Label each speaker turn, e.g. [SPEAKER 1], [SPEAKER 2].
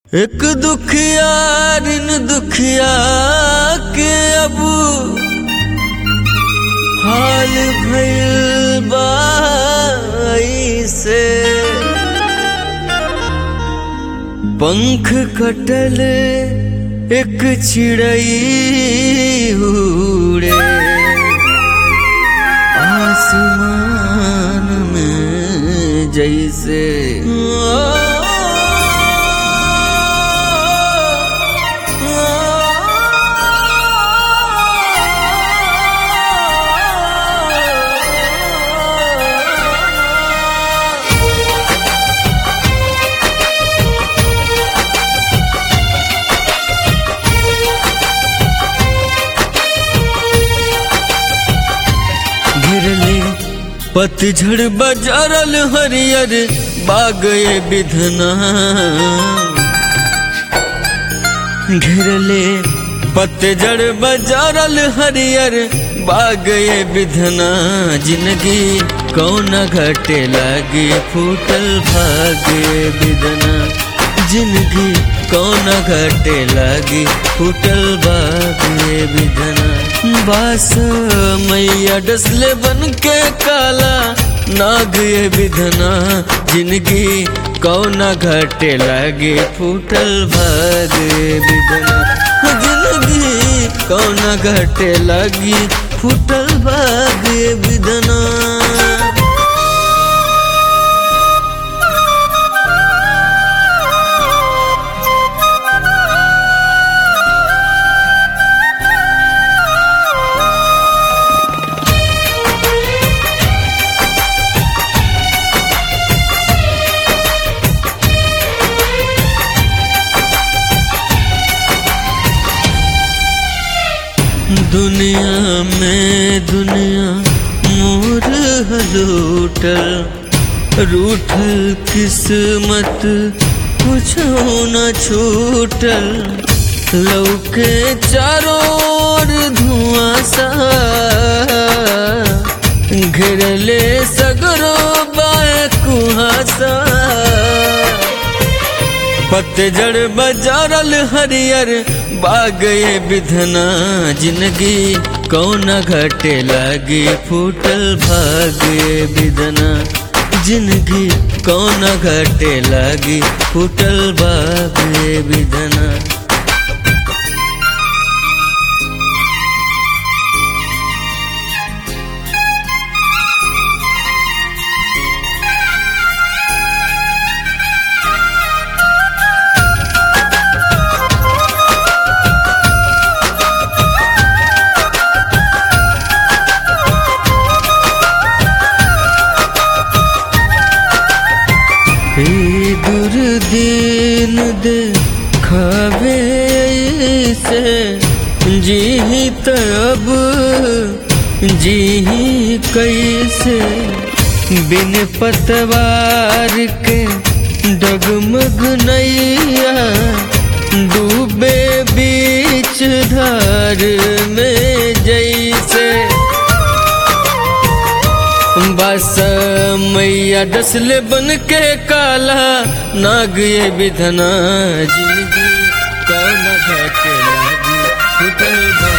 [SPEAKER 1] एक दुखिया ऋण दुखिया के अब हाल भइल बाई से पंख कटल एक चिड़ई उड़े आसमान में जैसे घिरले पतझड़ बजारल हरियर बागए बिधना घिरले पतझड़ बजारल हरियर बागए बिधना जिंदगी कौन घटे लागे फूटल भागे बिधना जिंदगी कौन घटे लागी फूटल बागे बिधना बास मैया डसले बन के काला नाग ये बिधना जिंदगी कौन घटे लागे फूटल भागे बिधना जिंदगी कौन घटे लागी फूटल भागे बिधना दुनिया में दुनिया मोर हलूटल रूठल किस्मत कुछ न छूटल लौके चारों ओर धुआं सा घेरले सगरो बाए कुहासा पतझड़ बजारल हरियर बागए बिधना जिंदगी कौन घटे लागे फूटल भागे बिधना जिंदगी कौन घटे लागी फूटल भागे बिधना दुर्दीन दे खावे से जी तब जी कैसे बिन पतवार के डगमग नैया डूबे बीच धार में जैसे बस मैया डसले बन के काला नाग ये विधना जिंदगी कौन घटे लागी फुटल